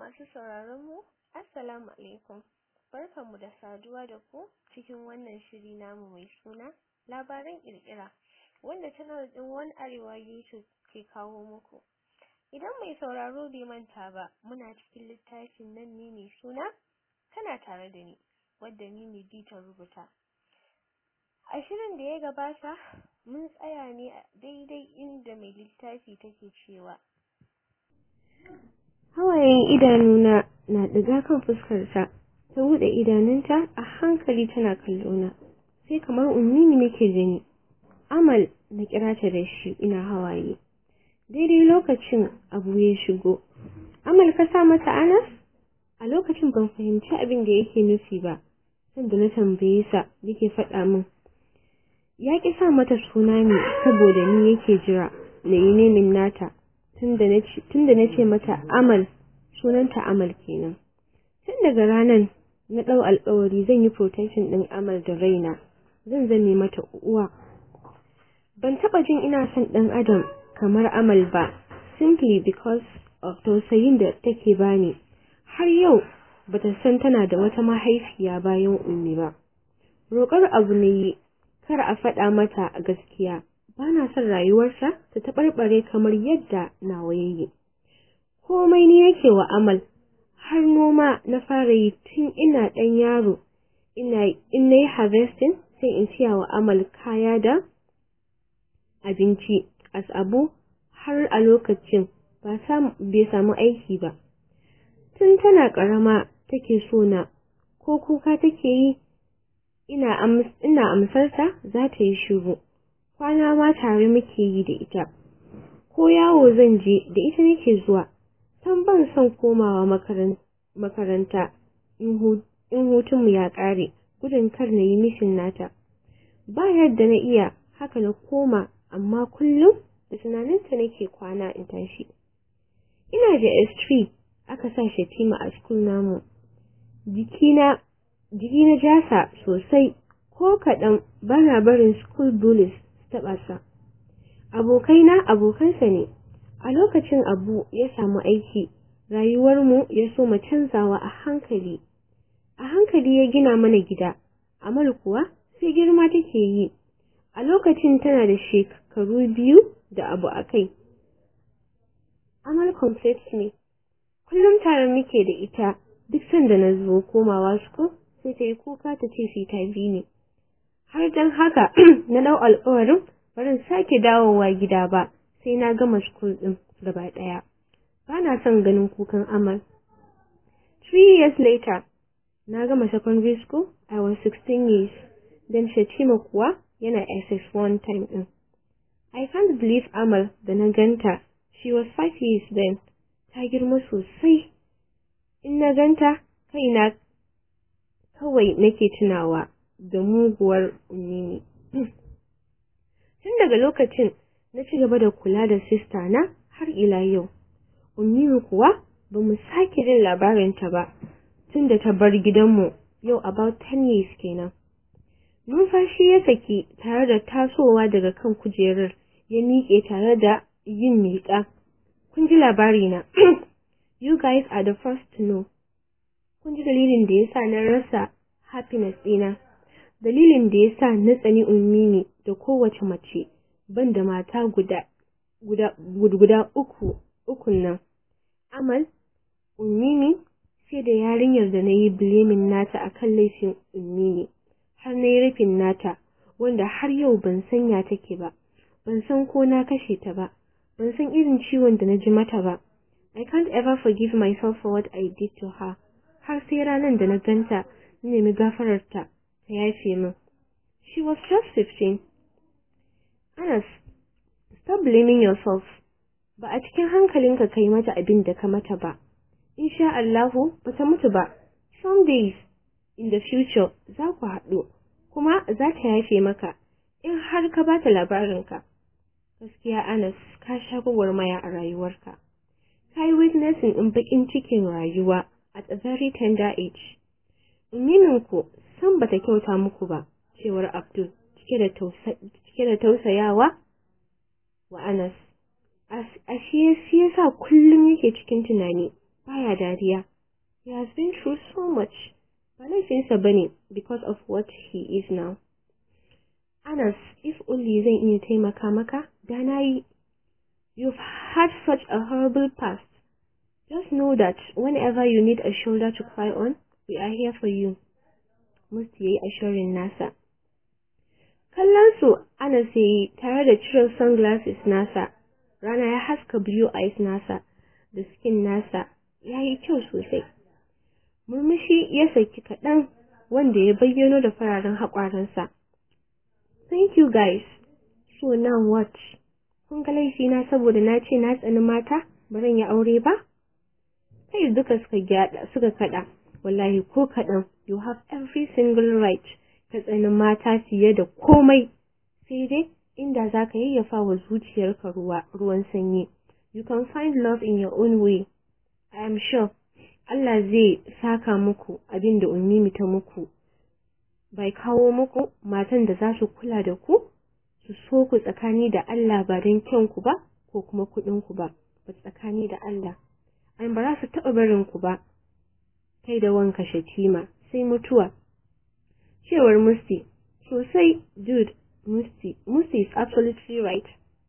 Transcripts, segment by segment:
masu sauraron mu assalamu alaikum barkanmu da saduwa da ku cikin wannan shiri namu mai suna labaran kirkira wanda channel din One Arewa YouTube ke kawo muku idan mai sauraro bai manta ba muna cikin littafin nan ne mai suna kana tare da ni wadda ni ne ta rubuta a shirin da ya gabata mun tsaya ne a daidai inda mai littafi take cewa hawayen idanuna na ɗiga kan fuskarta ta buɗe idanunta a hankali tana kallona sai kamar ummini nake gani amal na kira ta da shi ina hawaye daidai lokacin abu ya shigo amal ka sa mata anas a lokacin ban fahimci abin da yake nufi ba sanda na tambaye sa yake faɗa min ya ƙi sa mata suna ne saboda ni yake jira na yi nemin nata tunda na ce mata amal sunanta amal kenan tun daga ranar na ɗau alƙawari zan yi protection ɗin amal da raina zan zame mata uwa ban taɓa jin ina son ɗan adam kamar amal ba simply because of tausayin da take bani har yau bata san tana da wata mahaifiya bayan ummi ba roƙar abu ne kar a faɗa mata gaskiya bana son rayuwarsa ta taɓarɓare kamar yadda nawa yayi komai ni yake wa amal har noma na fara yi tun ina ɗan yaro ina in nayi harvesting sai in siya wa amal kaya da abinci as abu har a lokacin ba bai samu aiki ba tun tana ƙarama take so na ko kuka take yi ina amsarta za ta yi shiru kwana ma tare muke yi da ita ko yawo zan je da ita nake zuwa san ban son komawa makaranta in hutunmu ya ƙare gudun kar na yi mishin nata ba yadda na iya haka na koma amma kullum da tunaninta nake kwana in tashi ina da S3 aka sa shatima a school namu jikina jiki na jasa sosai ko kaɗan bana barin school bullies taɓa sa. Abokaina abokansa ne, a lokacin abu ya samu aiki, rayuwarmu ya so mu canzawa a hankali. A hankali ya gina mana gida, Amal kuwa sai girma take yi. A lokacin tana da shekaru biyu da abu a kai. Amal complex ne, kullum tare muke da ita duk sanda na zo komawa school sai ta yi kuka ta ce sai ta bi ne. har dan haka na dau alƙawarin barin sake dawowa gida ba sai na gama school din gaba daya bana son ganin kukan amal three years later na gama secondary school i was 16 years then shatima kuwa yana ss1 time din i can't believe amal da na ganta she was five years then ta girma sosai in na ganta kaina kawai nake tunawa da muguwar ummini. Tun daga lokacin na ci gaba da kula da sista na har ila yau. Ummini kuwa ba mu sake jin labarinta ba tun da ta bar gidanmu yau about 10 years kenan. Numfashi ya saki tare da tasowa daga kan kujerar ya miƙe tare da yin miƙa. Kun ji labarina. you guys are the first to know. Kun ji dalilin da ya sa na rasa happiness ɗina. dalilin da ya sa na tsani ummini da kowace mace ban da mata guda guda guda uku ukun nan amal ummini sai da yarinyar da na yi blaming nata akan laifin ummini har na yi rufin nata wanda har yau ban san ya take ba ban san ko na kashe ta ba ban san irin ciwon da na ji mata ba I can't ever forgive myself for what I did to her har sai ranar da na ganta na nemi gafararta ta yafe min. She was just 15. Anas, stop blaming yourself. Ba a cikin hankalinka kai mata abin da ka mata ba. Insha Allahu ba ta mutu ba. Some days in the future za ku haɗu, kuma za ta yafe maka in har ka ba ta labarinka. Gaskiya Anas, ka sha gwagwarmaya a rayuwarka. Ka yi witnessing in baƙin cikin rayuwa at a very tender age. Umininku san bata kyauta muku ba cewar Abdul cike da cike da tausayawa wa Anas ashe shi yasa kullum yake cikin tunani baya dariya. He has been through so much. Ba laifinsa bane because of what he is now. Anas, if only zan iya taimaka maka, da na yi. You've had such a horrible past. Just know that whenever you need a shoulder to cry on, we are here for you. Musti yayi assuring nasa. Kallon su Anas yayi tare da cire sunglasses nasa. Rana ya haska blue eyes nasa da skin nasa yayi kyau sosai. Murmushi ya saki kaɗan wanda ya bayyano da fararen haƙwaransa. Thank you guys. So now what? Kun ga laifina saboda na ce na tsani mata, ba zan yi aure ba? Kai duka suka gyada suka kada. Wallahi ko kaɗan, you have every single right ka tsani mata fiye da komai. Sai dai inda za ka yayyafa wa zuciyarka ruwa ruwan sanyi. You can find love in your own way. I am sure Allah zai saka muku abin da ummimi ta muku. Bai kawo muku matan da za su kula da ku, su so ku tsakani da Allah ba don kyanku ba ko kuma kuɗinku ba, ba tsakani da Allah. An ba za su taɓa barin ku ba, kai da wanka shatima sai mutuwa. Cewar Musti, sosai, dude, Musti, Musti is absolutely right.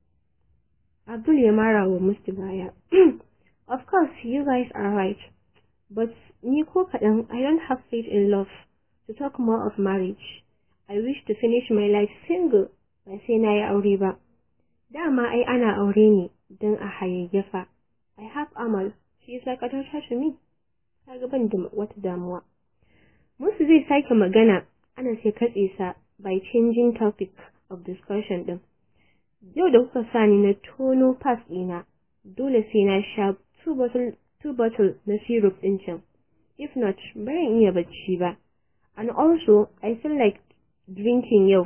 Abdul ya mara wa Musti baya. of course, you guys are right. But ni ko kaɗan, I don't have faith in love. To talk more of marriage, I wish to finish my life single ba sai na yi aure ba. Dama ai ana aure ne don a hayayyafa. I have Amal, she is like a daughter to me. Kaga ban da wata damuwa. Musu zai sake magana, ana sai katse sa by changing topic of discussion din. Yau da kuka sani na tono pass ɗina, dole sai na sha two bottle, two bottle na syrup ɗin can. If not, baran iya bacci ba. And also, I feel like drinking yau.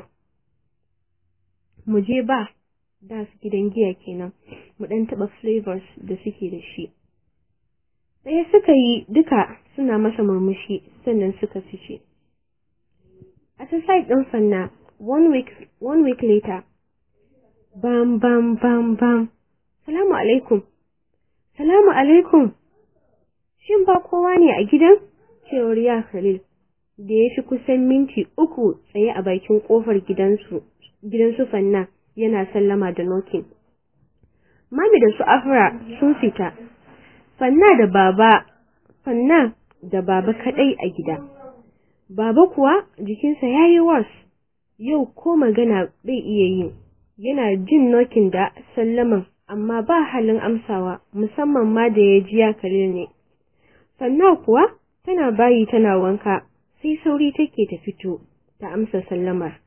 Mu je ba, da su gidan giya kenan, mu ɗan taɓa flavors da suke da shi. Ɗaya suka yi duka suna masa murmushi sannan suka fice. A ta side ɗin fanna, one week, one week later, bam bam bam bam, salamu alaikum, salamu alaikum, shin ba kowa ne a gidan? Cewar ya Khalil. da ya fi kusan minti uku tsaye a bakin kofar gidansu gidansu fanna yana sallama da nokin. Mami da su Afra sun fita. Fanna da baba Fanna da baba kadai a gida. Baba kuwa jikinsa yayi was. Yau ko magana bai iya yi. Yana jin nokin da sallaman amma ba halin amsawa musamman ma da ya ji ya kalil ne. Fanna kuwa tana bayi tana wanka sai sauri take ta fito ta amsa sallamar.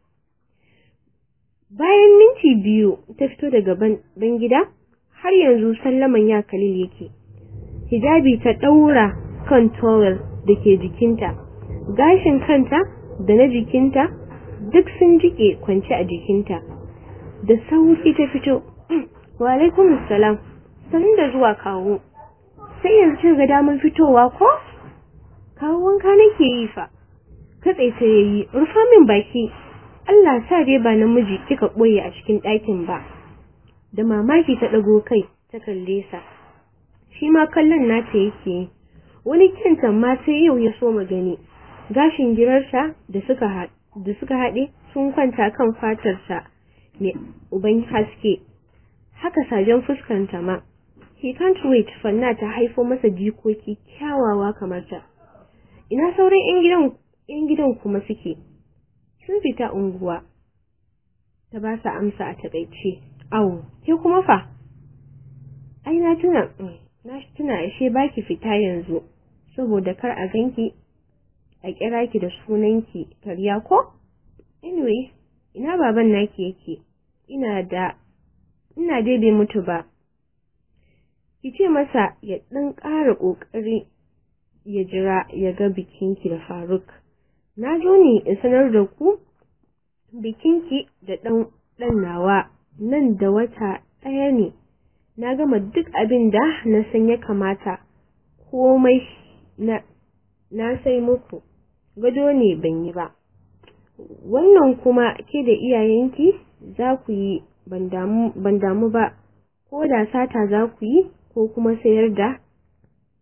Bayan minti biyu ta fito daga ban gida, har yanzu sallaman ya kalil yake. Hijabi ta ɗaura kan towel da ke jikinta, gashin kanta da na jikinta duk sun jike kwance a jikinta. Da sauri ta fito, wa alaikum salam, sanin da zuwa kawo. Sai yanzu ga damar fitowa ko? Kawo wanka nake yi fa. katse ta yayi rufa min baki Allah sa dai ba namiji kika boye a cikin ɗakin ba da mamaki ta dago kai ta kalle sa shi ma kallon nata yake wani kyanta ma sai yau ya so magani gashin girarsa da suka da suka haɗe sun kwanta kan fatarsa mai uban haske haka sajen fuskanta ma he can't wait fanna ta haifo masa jikoki kyawawa kamar ta ina sauran 'yan gidan ‘yan gidan kuma suke, sun fita unguwa, ta ba su amsa a taƙaice, awo, ke kuma fa? Ai, na tuna, na tuna ashe ba ki fita yanzu, saboda kar a ganki a kira ki da sunanki karya ko? Anyway, ina baban naki yake, ina da, ina dai bai mutu ba. Ki ce masa ya ɗan ƙara ƙoƙari ya jira ya ga bikinki da Faruk. Na zo ne in sanar da ku bikinki da ɗan ɗan nawa nan da wata ɗaya ne. Na gama duk abin da na san ya kamata komai na na sai muku gado ne ban yi ba. Wannan kuma ke da iyayenki za ku yi ban damu ba ko da sata za ku yi ko kuma sayar da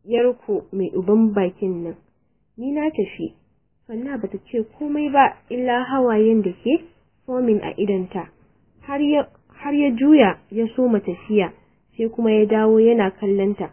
yarku mai uban bakin nan ni na tafi fanna bata ce komai ba illa hawayen da ke fomin a idanta har ya har ya juya ya soma tafiya sai kuma ya dawo yana kallanta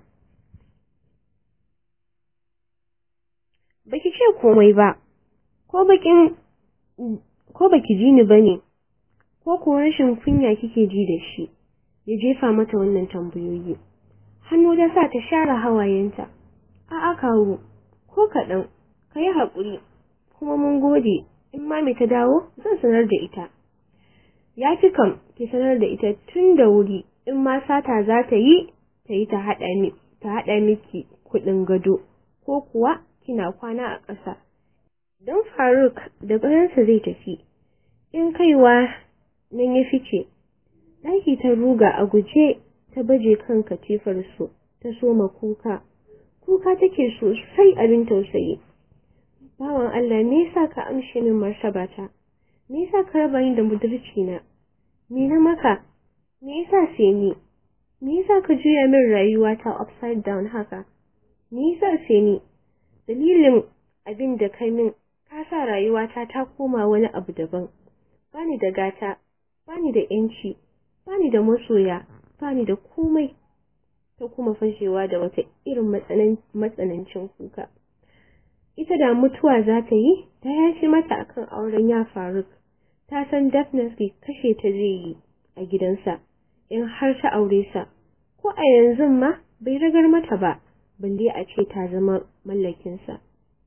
baki ce komai ba ko bakin ko baki ji ni bane ko ko rashin kunya kike ji da shi ya jefa mata wannan tambayoyi hannu da sa ta share hawayenta a'a kawo ko kaɗan ka yi haƙuri kuma mun gode in mami ta dawo zan sanar da ita ya fi kam ki sanar da ita tun da wuri in ma sata za ta yi ta yi ta haɗa miki kuɗin gado ko kuwa kina kwana a ƙasa don faruk da bayansa zai tafi in kaiwa nan ya fice ɗaki ta ruga a guje ta baje kan katifar su ta soma kuka kuka take sosai abin tausayi bawan Allah me yasa ka amshe min martabata me yasa ka raba ni da budurci na me na maka me yasa sai ni me yasa ka juya min rayuwa ta upside down haka me yasa sai ni dalilin abin da kai min ka sa rayuwata ta koma wani abu daban bani da gata bani da yanci bani da masoya bani da komai ta kuma fashewa da wata irin matsanancin kuka ita da mutuwa za ta yi ta yashi mata akan auren ya faruk ta san definitely kashe ta zai yi a gidansa in har ta aure sa ko a yanzu ma bai ragar mata ba balle a ce ta zama mallakinsa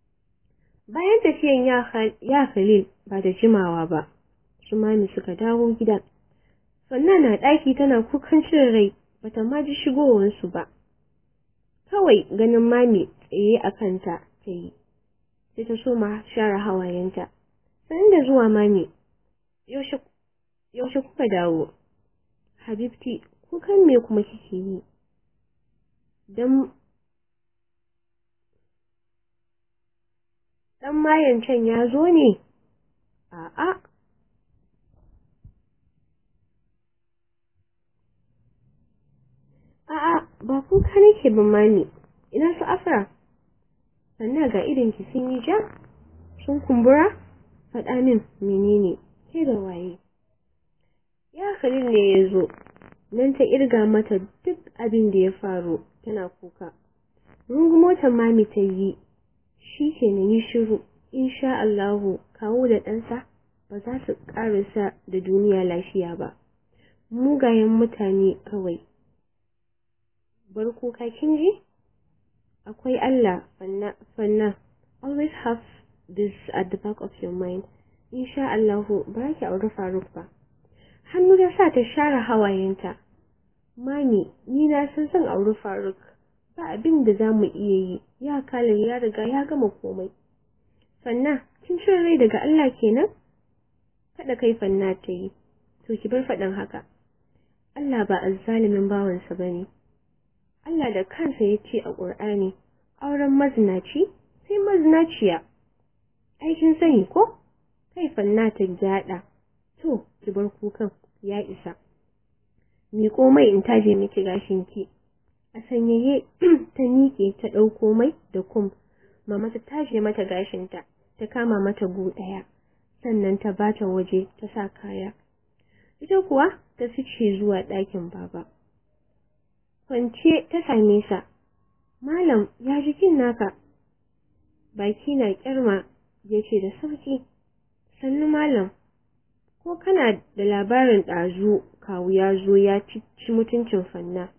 bayan tafiyan ya khalil ba da jimawa ba su mami suka dawo gida sannan na ɗaki tana kukan cin rai bata ma ji shigowansu ba kawai ganin mami tsaye a kanta ta yi sai ta so ma share hawayenta sanin da zuwa mami yaushe kuka dawo habibti kukan me kuma kike yi dan dan mayan can ya zo ne a'a A'a, ba kuka nake ba mami, ina su afra. Sannan ga idan ki sun yi ja, sun kumbura, faɗa min menene ke da waye. Ya Khalil ne ya zo, nan ta irga mata duk abin da ya faru tana kuka. Rungumotar mami ta yi, shi ke na yi shiru, insha Allahu kawo da ɗansa ba za su ƙarasa da duniya lafiya ba. Mugayen mutane kawai. bar kuka kin ji akwai Allah fanna fanna always have this at the back of your mind insha Allah ba ki aure Faruk ba hannu da sa ta share hawayenta mami ni na san san aure Faruk ba abin da zamu iya yi ya kala ya riga ya gama komai fanna kin cin rai daga Allah kenan kada kai fanna ta yi to ki bar faɗin haka Allah ba azzalimin bawansa bane Allah da kansa ya ce a ƙur'ani auren mazinaci sai mazinaciya aikin sani ko kai fanna ta gyaɗa to ki bar kukan ya isa ni komai in taje miki gashin ki a sanyaye ta miƙe ta ɗauko mai da kum mama ta taje mata gashinta ta kama mata gu ɗaya sannan ta bata waje ta sa kaya ita kuwa ta fice zuwa ɗakin baba kwance ta same sa malam ya jikin naka baki na kyarma ya ce da sauki sannu malam ko kana da labarin ɗazu kawu ya zo ya ci mutuncin fanna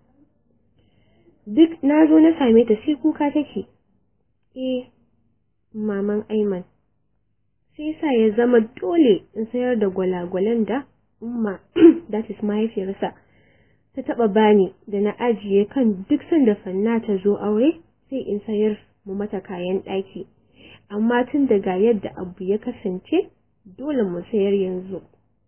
duk na zo na same ta sai kuka take eh maman aiman sai sa ya zama dole in sayar da gwalagwalan da umma that is mahaifiyarsa ta taba bani da na ajiye kan duk sanda fanna ta zo aure sai in sayar mu mata kayan ɗaki amma tun daga yadda abu ya kasance dole mu sayar yanzu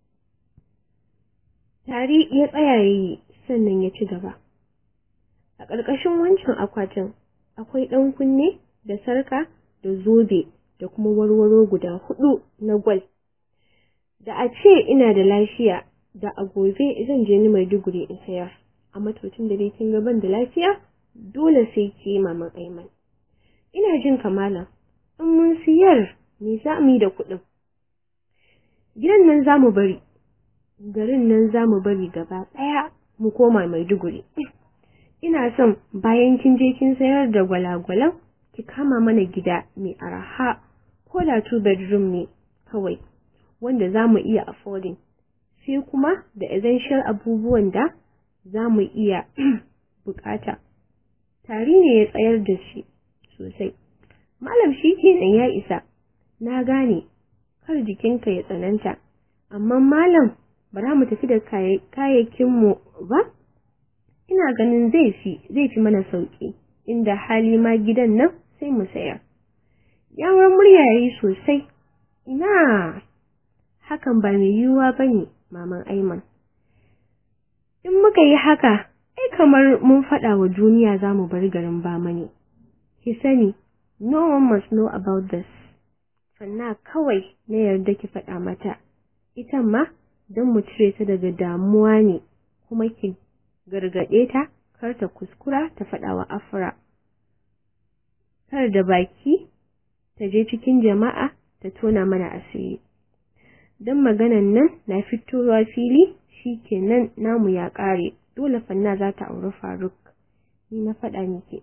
tari ya tsaya yayi sannan ya ci gaba a ƙarƙashin wancan akwatin akwai ɗan kunne da sarka da zobe da kuma warwaro guda hudu na gwal da a ce ina da lafiya da a gobe zan je ni Maiduguri in sayar amma to tun da dai kin ga ban da lafiya dole sai ke maman Aiman. Ina jin kamala, in mun siyar me za mu yi da kuɗin? Gidan nan za mu bari, garin nan za mu bari gaba ɗaya mu koma Maiduguri. Ina son bayan kin je kin sayar da gwalagwalan ki kama mana gida mai araha ko da two bedroom ne kawai wanda za mu iya affording. Sai kuma da essential abubuwan da za mu iya bukata. Tari ne ya tsayar da shi sosai. Malam shi kenan ya isa, na gane, kar jikinka ya tsananta, amma malam ba za mu tafi da kayayyakinmu ba? Ina ganin zai fi, zai fi mana sauƙi, inda hali ma gidan nan sai mu sayar. Yawar murya ya yi sosai, ina hakan ba mai yiwuwa ba ne, maman Aiman. In muka yi haka, ai kamar mun faɗa wa duniya za mu bar garin bama ne. Ki sani, no one must know about this. Sannan kawai na yarda ki faɗa mata, ita ma don mu cire ta daga damuwa ne, kuma ki gargaɗe ta kar ta kuskura ta faɗa wa Afra. Kar da baki ta je cikin jama'a ta tona mana asiri. Don maganan nan na fitowa fili shi kenan namu ya ƙare, dole fanna za ta auri Faruk. Ni na faɗa miki.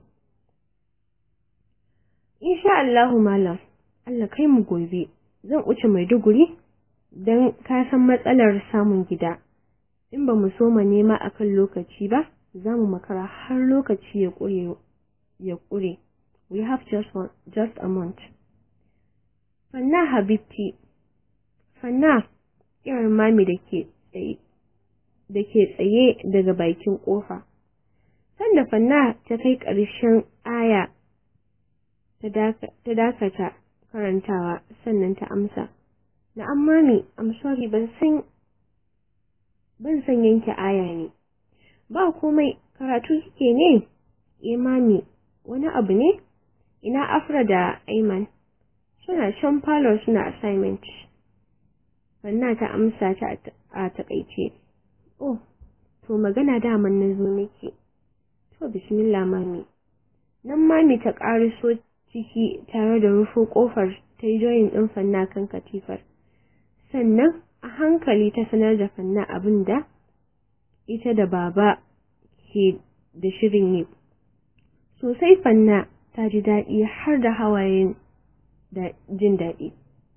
Insha Allahu malam, Allah kai mu gobe, zan wuce Maiduguri don ka san matsalar samun gida. In ba mu soma nema akan lokaci ba, za mu makara har lokaci ya ƙure ya ƙure. We have just one, just a month. Fanna Habibti, Fanna, irin mami da ke tsaye, da ke tsaye daga bakin ƙofa. Sanda Fanna ta kai ƙarshen aya ta dakata karantawa sannan ta amsa. Na'am mami, I'm sorry ban san ban san yanke aya ne. Ba komai karatu kike ne? Eh mami, wani abu ne? Ina Afra da Aiman. Suna shan falo suna assignment. Fanna ta amsa ta a takaice. Oh, to magana daman na zo nake. To bismillah mami. Nan mami ta ƙariso ciki tare da rufo ƙofar ta yi joyin ɗin fanna kan katifar. Sannan a hankali ta sanar da fanna abin da ita da baba ke da shirin yi. Sosai fanna ta ji daɗi har da hawayen da jin daɗi.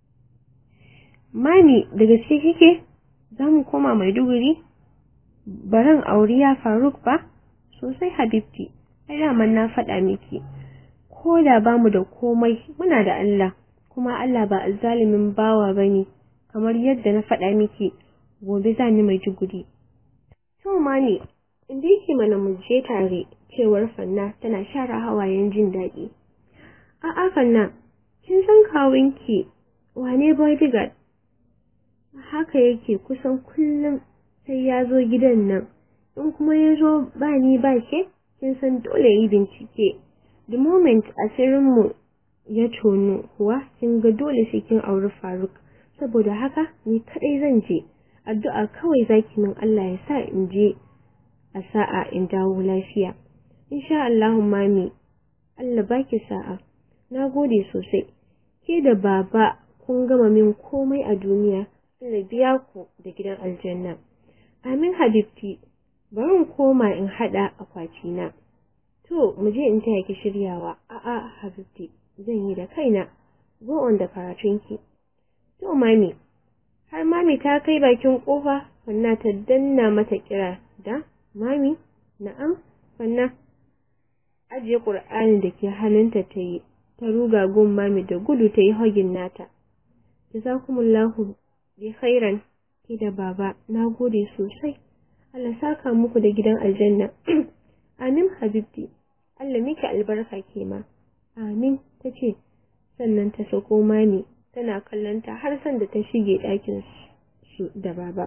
Mami da gaske kike za mu koma Maiduguri? Baran auriya Faruk ba? Sosai Habibti, ai daman na faɗa miki. Ko da ba mu da komai muna da Allah, kuma Allah ba zalimin bawa ba ne, kamar yadda na faɗa miki gobe za ni Maiduguri. To mami, inda yake mana mu je tare cewar Fanna tana share hawayen jin daɗi. A'a Fanna, kin san kawunki wane bodyguard? Haka yake kusan kullum sai ya zo gidan nan, in kuma ya zo ba ni ba ke, kin san dole yi bincike. The moment asirinmu ya tono kuwa kin ga dole sai kin auri Faruk, saboda haka ni kaɗai zan je. Addu'a kawai zaki min Allah ya sa in je a sa'a in dawo lafiya. Insha Allahu mami, Allah baki sa'a. Na gode sosai. Ke da baba kun gama min komai a duniya, Allah biya ku da gidan aljanna. Amin Habibti, bari in koma in haɗa akwatina. To, mu je in taya ki shiryawa. A'a Habibti, zan yi da kaina. Go on da karatunki. To mami, har mami ta kai bakin kofa, fanna ta danna mata kira da mami, na'am, fanna. Ajiye Ƙur'ani da ke hannunta ta yi, ta ruga gun mami da gudu ta yi hogin nata. Jazakumullahu bi khairan ki da baba, na gode sosai. Allah saka muku da gidan aljanna. Amin Habibti, Allah miki albarka ke ma. Amin, ta ce, sannan ta sako mami, tana kallonta har sanda ta shige ɗakin su da baba.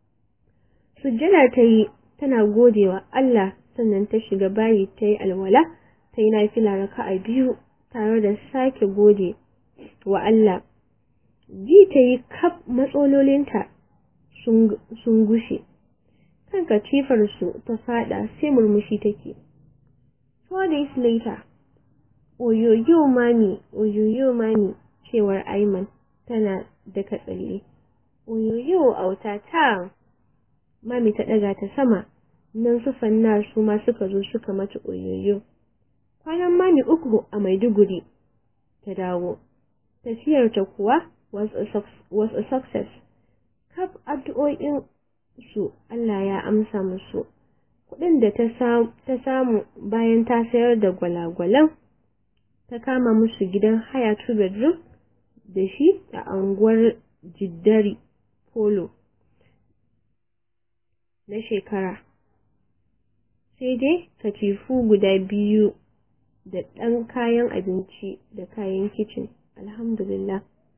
Sujjada ta yi, tana godewa Allah sannan ta shiga bayi ta yi alwala, ta yi nafila raka'a biyu tare da sake gode wa Allah. Ji ta yi kaf matsalolinta sun gushe. kan katifarsu ta fada sai murmushi take. Four days later, oyoyo mami, oyoyo mami, cewar Aiman tana daka tsalle. Oyoyo auta ta, mami ta ɗaga ta sama, nan su fannar su ma suka zo suka mata oyoyo. Kwanan mami uku a Maiduguri ta dawo. Tafiyarta kuwa was a, was a success. Kaf addu'o'in su Allah ya amsa musu. Kuɗin da ta samu bayan ta sayar da gwalagwalan ta kama musu gidan haya two bedroom da shi a anguwar Jiddari Polo na shekara. Sai dai katifu guda biyu da ɗan kayan abinci da kayan kicin. Alhamdulillah.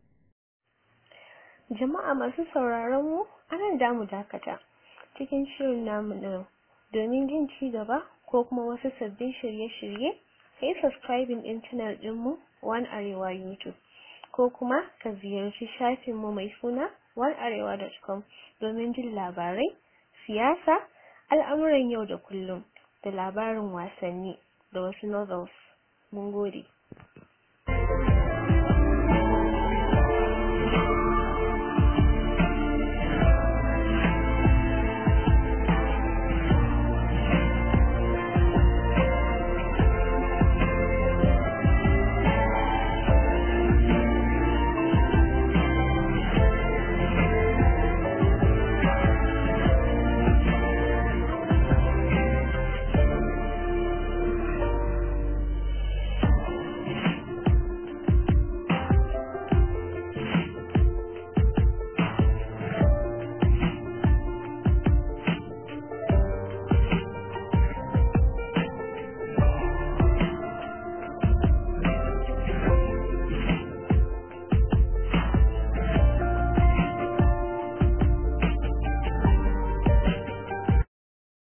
Jama'a masu sauraron mu, anan da mu dakata cikin shirin namu na domin jin ci gaba ko kuma wasu sabbin shirye-shirye, ka yi subscribing ɗin channel ɗinmu One Arewa YouTube ko kuma ka ziyarci shafinmu mai suna onearewa.com domin jin labarai, siyasa, al'amuran yau da kullum da labarin wasanni da wasu novels. Mun gode.